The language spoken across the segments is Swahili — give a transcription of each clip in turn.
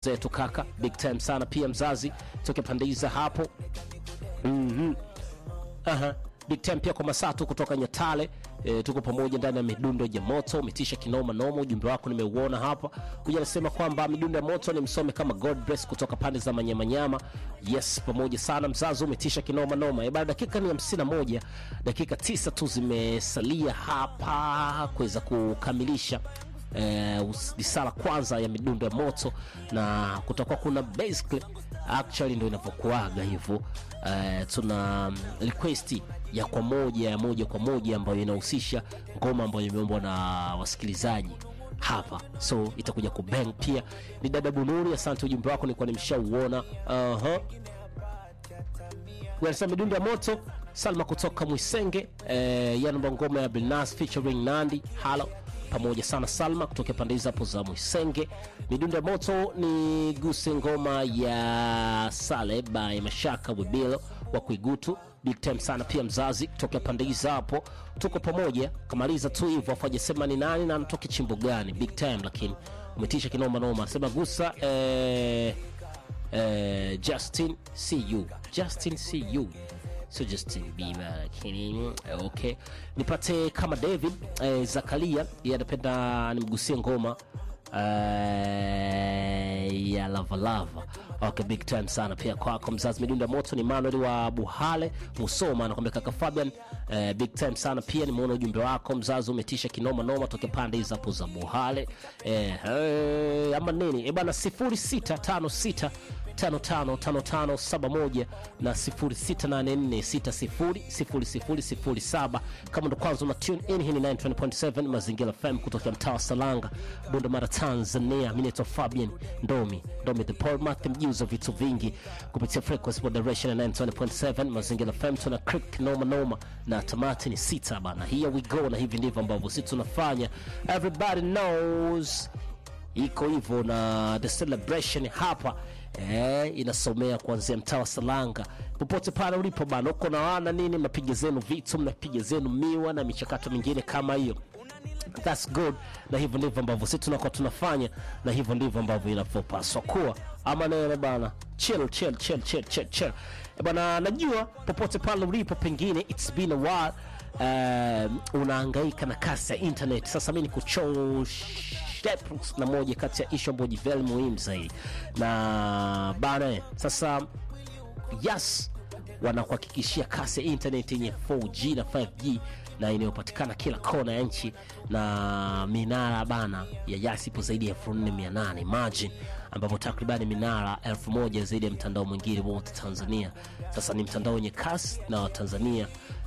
zetu kaka, big time sana pia mzazi toke pande hizi hapo. Mhm. Aha. Big time pia kwa Masatu kutoka Nyatale. E, tuko pamoja ndani ya midundo ya moto, umetisha kinoma noma. Ujumbe wako nimeuona hapa. Huyu anasema kwamba midundo ya moto ni msome kama God bless kutoka pande za Manyamanyama. Yes, pamoja sana mzazi, umetisha kinoma noma. E, baada dakika ni hamsini na moja, dakika tisa tu zimesalia hapa kuweza kukamilisha eh, risala kwanza ya midundo ya moto na kutakuwa kuna basically actually ndio inavyokuaga hivyo eh, tuna request ya kwa moja ya moja kwa moja ambayo inahusisha ngoma ambayo imeombwa na wasikilizaji hapa so itakuja kubang pia ni dada bunuri asante ujumbe wako nilikuwa nimeshauona uh-huh. Wanasema midundo ya moto Salma kutoka Mwisenge eh, yanamba ngoma ya Bilnas featuring Nandi halo pamoja sana Salma kutoka pande hizo hapo za Mwisenge. Midundo ya moto ni guse ngoma ya Sale by Mashaka Wibilo wa Kuigutu. Big time sana pia mzazi kutoka pande hizo hapo, tuko pamoja. Kamaliza tu hivyo, afu hajasema ni nani na anatoka chimbo gani. Big time lakini umetisha kinoma noma, sema gusa eh, eh, Justin see you Justin see you so Justin Bieber lakini okay, nipate kama David eh, Zakaria yeye anapenda nimgusie ngoma eh, ya lava lava. Okay, big time sana pia kwako mzazi. Midundo ya moto ni Manuel wa Buhale Musoma, anakwambia kaka Fabian eh, big time sana pia. Nimeona ujumbe wako mzazi, umetisha kinoma noma, toke pande hizo hapo za Buhale eh, eh, ama nini eh bana, 0656 555571 na 0684600007 kama ndo kwanza una tune in hii ni 920.7 mazingira fm kutoka mtaa wa salanga bunda mara tanzania mi naitwa fabian ndomi ndomi the polmath mjuza vitu vingi kupitia frequency moderation ya 920.7 mazingira fm tuna click noma noma na tamati ni sita bana here we go na hivi ndivyo ambavyo sisi tunafanya everybody knows iko hivyo na the celebration hapa eh, inasomea kuanzia mtaa wa Salanga popote pale ulipo bana, uko na wana nini, mnapiga zenu vitu, mnapiga zenu miwa na michakato mingine kama hiyo. That's good, na hivyo ndivyo ambavyo sisi tunakuwa tunafanya, na hivyo ndivyo ambavyo inavyopaswa kuwa, ama neno bana. Chill, chill, chill, chill, chill, chill. Eh, bana, najua popote pale ulipo, pengine it's been a while um, unahangaika na kasi ya internet. Sasa mi nikuchoshe na moja kati ya ishu ambayo ni very muhimu zaidi, na bana, sasa yes, wanakuhakikishia kasi ya internet yenye 4G na 5G na inayopatikana kila kona ya nchi na minara bana ya yasi ipo zaidi ya 4800 imagine ambapo takribani minara elfu moja zaidi ya mtandao mwingine wote Tanzania. Sasa ni mtandao wenye kasi na Watanzania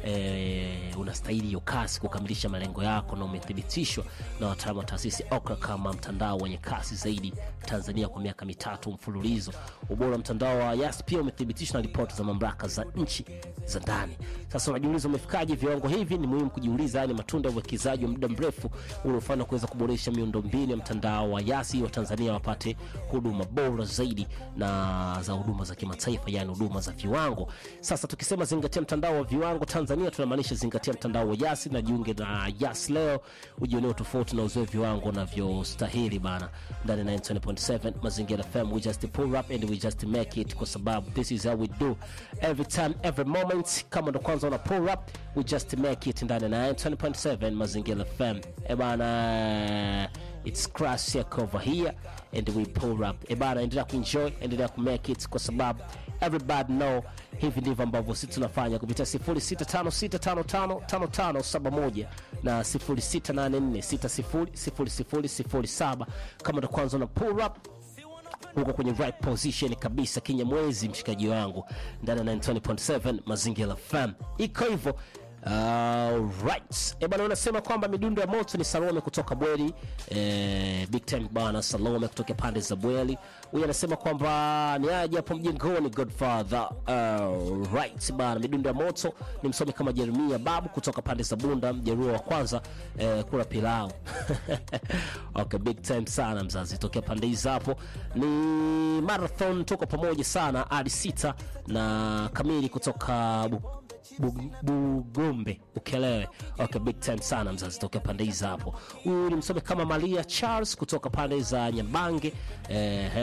e, unastahili hiyo kasi kukamilisha malengo yako, na umethibitishwa na wataalamu wa taasisi OKRA kama mtandao wenye kasi zaidi Tanzania kwa miaka mitatu mfululizo. Ubora wa mtandao wa Yas pia umethibitishwa na ripoti za mamlaka za nchi za ndani. Sasa unajiuliza umefikaje viwango hivi? Ni muhimu kujiuliza, haya ni matunda ya uwekezaji wa muda mrefu uliofanywa kuweza kuboresha miundombinu ya mtandao wa Yas ili Watanzania wapate huduma bora zaidi na za huduma za kimataifa, yani huduma za viwango. Sasa tukisema zingatia mtandao wa viwango Tanzania, tunamaanisha zingatia mtandao wa Yas na jiunge na Yas leo, ujionee tofauti na uzoe viwango unavyostahili bana. Ndani ya 90.7 Mazingira FM, we just pull up and we just make it, kwa sababu this is how we do every time every moment. Kama ndo kwanza una pull up, we just make it ndani ya 90.7 Mazingira FM. E bana, it's crash over here and we pull up. E bana, endelea kuenjoy, endelea kumake it kwa sababu everybody know hivi ndivyo ambavyo sisi tunafanya kupitia 0656555571 na 0684600007 kama ndo kwanza una pull up huko kwenye right position kabisa kinyamwezi mshikaji wangu ndani ya 920.7 mazingira FM iko hivyo Uh, right. E bana, unasema kwamba midundo ya moto ni Salome kutoka Bweli. Eh, big time bana, Salome kutoka pande za Bweli. Huyu anasema kwamba ni aje hapo mjengoni Godfather. Uh, right bana, midundo ya moto ni msomi kama Jeremia Babu kutoka pande za Bunda, mjeruo wa kwanza eh, kula pilau. Okay, big time sana mzazi, tokea pande hizo hapo. Ni marathon, tuko pamoja sana hadi sita na kamili kutoka bu Bu- Bugombe Ukelewe. Okay, big time sana mzazi tokea pande hizi hapo. Huyu ni msome kama Maria Charles kutoka pande za Nyabange eh,